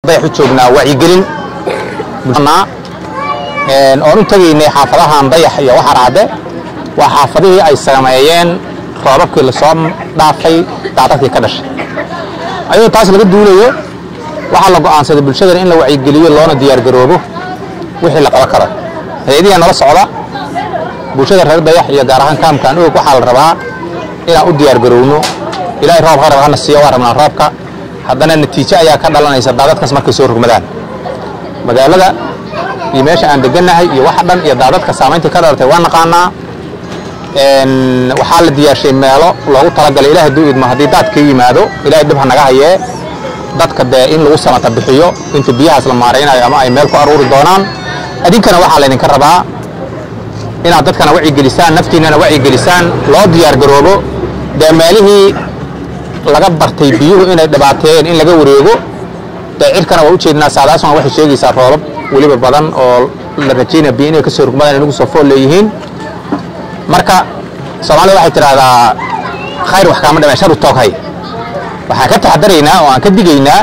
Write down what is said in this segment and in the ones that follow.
dayaxu joognaa wacyigelin oon u tegaynay xaafadahan dayax iyo waxaraade waa xaafadihii ay sameeyeen roobabkii lasoo dhaafay daadadkii ka dhashay ayadoo taas laga duulayo waxaa la go'aansaday bulshadan in la wacyigeliyo loona diyaargaroobo wixii la qaban karo hay-adihi nala socda bulshada reer dayax iyo gaar ahaan kaamkan og waxaa la rabaa inaan u diyaargarowno ilaahay roob ha rab hana siiyo waa rabnaa roobka haddana natiijo ayaa ka dhalanaysa daadadkaas markay soo rogmadaan magaalada iyo meesha aan degannahay iyo waxa dhan iyo daadadka saamayntii ka dhalatay waa naqaanaa waxaa la diyaarshay meelo loogu talagalay ilaah hadduu idmo haddii daadka yimaado ilahay dhib ha naga hayee dadka dee in lagu samata bixiyo inta biyahaas la maaraynayo ama ay meel ku aruuri doonaan adinkana waxaa laydinka rabaa inaad dadkana wacyigelisaan naftiinnana wacyigelisaan loo diyaargaroobo dee meelihii laga bartay biyuhu inay dhibaateeyeen in laga wareego dee cirkana waa ujeednaa saadaasuna waxay sheegaysaa roobab weliba badan oo la rajaynaya biyo inay ka soo rugmadaan inagu soo fool leeyihiin marka soomaalida waxay tidhaahdaa khayr wax kaama dhameen shar u tooghay waxaan ka taxadaraynaa oo aan ka digaynaa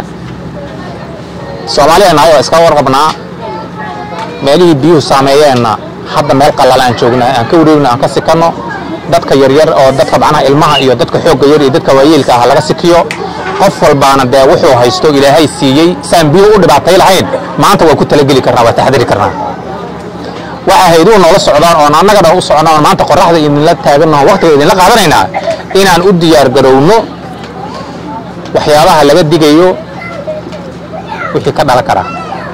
soomaaliya nahay oo iska warqabnaa meelihii biyuhu saameeyeenna hadda meel qallala aan joognaa aan ka wareegno aan ka sikanno dadka yaryar oo dadka macnaha ilmaha iyo dadka xoogga yar iyo dadka waayeelka ah laga sikiyo qof walbaana dee wuxuu haysto ilaahay siiyey saan biyuhu u dhibaatay lahayn maanta waa ku talageli karnaa waa taxadari karnaa waxaa hayduhu noola socdaan oon annaga dhan u socnaa oon maanta qorraxda idinla taaganno waqtiga idinla qaadanaynaa inaan u diyaar garowno waxyaabaha laga digayo wixii ka dhalan karaa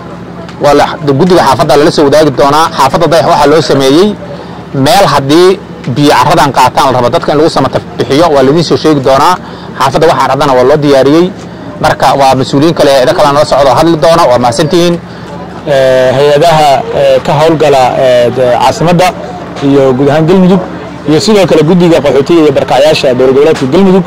waa guddiga xaafadda lala soo wadaagi doonaa xaafadda dayax waxaa loo sameeyey meel haddii biyo carradan qaataan la rabo dadka in lagu samata bixiyo waa laydin soo sheegi doonaa xaafadda waxaa raddana waa loo diyaariyey marka waa mas-uuliyiin kale eeda kalea nala socdo hadli doona waa mahadsantihiin hay-adaha ka howlgala caasimadda iyo guud ahaan galmudug iyo sidoo kale guddiga qaxootiga iyo barkacyaasha dowlad goboleedka galmudug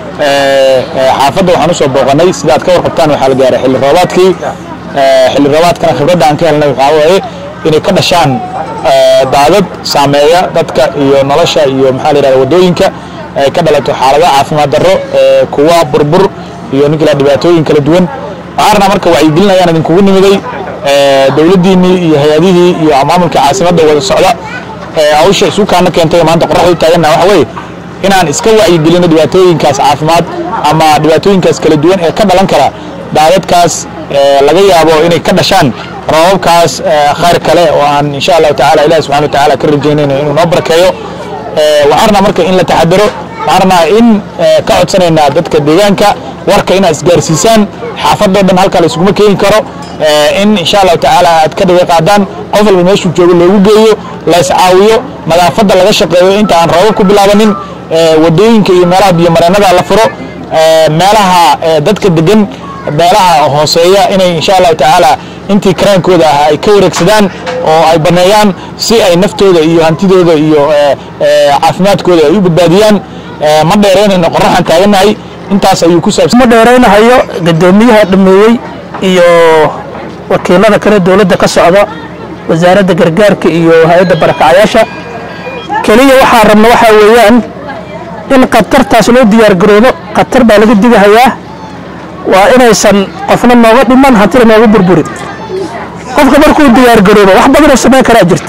xaafadda waxaan usoo booqanay sida aad ka warqabtaan waxaa la gaaray xilli roobaadkii xilli roobaadkana khibradda aan ka helnay waxaa waaye inay ka dhashaan daadad saameeya dadka iyo nolosha iyo maxaa la yidhahda waddooyinka ay ka dhalato xaalado caafimaad darro kuwa burbur iyo ninkala dhibaatooyin kala duwan waxaarna marka wacyigelin ayaan idinkugu nimiday dowladdiinnii iyo hay-adihii iyo maamulka caasimadda wada socda hawsha isukaana keentay maanta qorraxda u taaganna waxa weeye inaan iska wacyigelino dhibaatooyinkaas caafimaad ama dhibaatooyinkaas kala duwan ee ka dhalan kara daadadkaas laga yaabo inay ka dhashaan roobabkaas khayr kale oo aan insha allahu tacala ilahi subxana wa tacaala ka rajaynayno inuu noo barakeeyo waxaarna marka in la taxadaro waxaarna in ka codsanaynaa dadka deegaanka warka inaad isgaarsiisaan xaafadoo dhan halkaa la iskuma keeni karo in insha allahu tacaala aad ka dhiga qaadaan qof walba meeshuu joogo loogu geeyo la iscaawiyo nadaafadda laga shaqeeyo inta aan roobab ku bilaabanin wadooyinka iyo meelaha biyomareenada la furo meelaha dadka degan meelaha hooseeya inay insha allahu tacaala intii karaankooda ah ay ka wareegsadaan oo ay baneeyaan si ay naftooda iyo hantidooda iyo caafimaadkooda ay u badbaadiyaan ma dheeraynayno qorraxan taagannahay intaas ayuu ku saabsan ma dheeraynahayo gadoomiyaha dhameeyey iyo wakiilada kale dowladda ka socda wasaaradda gargaarka iyo hay-adda barakacyaasha keliya waxaa rabna waxaa weeyaan in khatartaas loo diyaargaroobo khatar baa laga digahayaa waa inaysan qofna nooga dhiman hantina nooga burburin qofka markuu diyaargaroobo wax badanoo samayn karaa jirta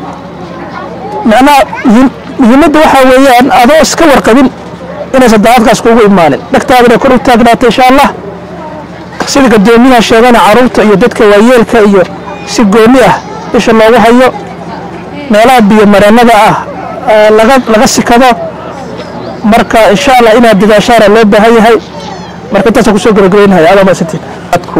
macnaha muhiimadda waxaa weeyaan adoo iska warqabin inaysan daadadkaas kuugu imaanin dhagtaadana kor u taagnaata insha allah sida gadoomiyaha sheegana carruurta iyo dadka waayeelka iyo si gooni ah isha loogu hayo meelaha biyo mareennada ah laga sikado marka insha allah inaad dadaashaana loo baahan yahay marka intaasaan kusoo gabagabaynahay adaa maasantiin dadku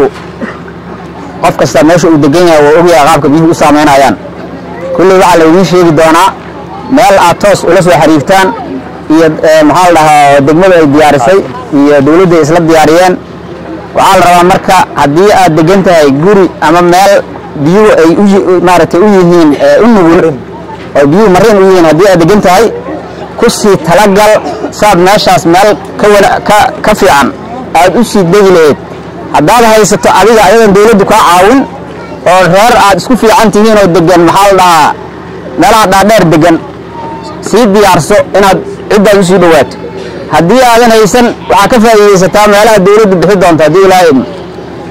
qof kasta meesha uu degan yahay waa ogyahay qaabka biyuhu u saamaynayaan kulley waxaa laydiin sheegi doonaa meel aad toos ula soo xiriirtaan iyo maxaa la dhahaa degmadu ay diyaarisay iyo dowladdu ay isla diyaariyeen waxaa la rabaa marka haddii aad degan tahay guri ama meel biyuhu ay maaragtay u yihiin u nugul oo biyuhu marin u yihiin haddii aad degan tahay ku sii talagal saad meeshaas meel ka fiican aad u sii degi lahayd haddaad haysato adiga ayadan dawladdu kaa caawin oo reer aad isku fiican tihiin oo degan maxaa la dhahaa meelaha dhaadheer degan sii diyaarso inaad ciddaad u sii dhowaato haddii aadan haysan waxaa ka faa'iidaysataa meelaha dawladdu bixi doonto haddii ilaahay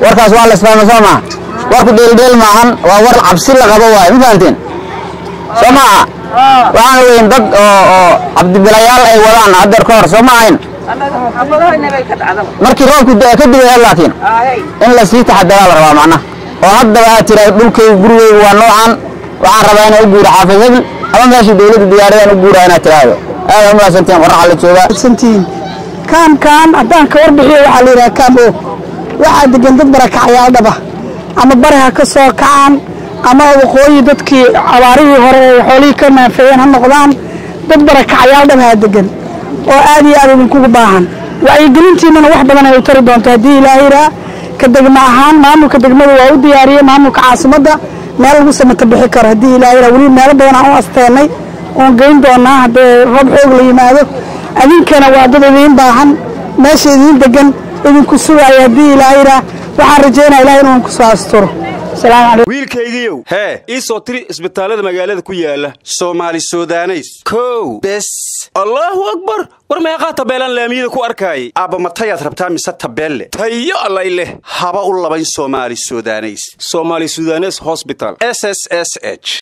warkaas waa la isfahma soo maha warku dheeldheel maahan waa war cabsi la qabo waaye ma fahanteen soo maaha waxaan weyn dad oo oo cabdibilayaal ay wadaan haddeer ka hor soo ma ahayn markii roobku da kadib ee laakiin in la sii taxadaraa la rabaa macnaha oo haddaba aad tiraahdo dhulkaygu gurigaygu waa noocan waxaan rabaa inaan u guuro xaafid hebel ama meesha dawladda diyaaradan u guuraa inaad tiraahdo aad u mahadsantiin qoraxa la joogaa santiin kaamkaan haddaan ka warbixiyo waxaa la yidhaha kaam o waxaa degan dad barakacayaal dhaba ama bari ha ka soo kacaan ama waqooyi dadkii abaarihii hore ee xoolihii ka naafeeyeen ha noqdaan dad barakacayaal dhaba ha degan oo aad iyo aad idinkugu baahan wacyigelintiinana wax badan ay u tari doonto haddii ilaahiraa ka degma ahaan maamulka degmada waa u diyaariyey maamulka caasimadda meel lagu samata bixi karo haddii ilaahiraa weli meelo badan aan u asteennay oon geyn doonaa haddee roob xoog la yimaado adinkana waa dad idiin baahan meesha idiin degan idinku sugaaya haddii ilaahiraa waxaan rajaynaa ilaah inuu ku soo asturo asalaamu calaykum wiilkaygiiow hee ii soo tiri isbitaallada magaalada ku yaala soomaali sudaneys kow bes allaahu akbar war meeqaa tabeelaan laamiyada ku arkaayay aabba matayaad rabtaa mise tabeelle tayo allay leh haba u labayn soomaali sudaneys soomaali sudanes hosbital s s s h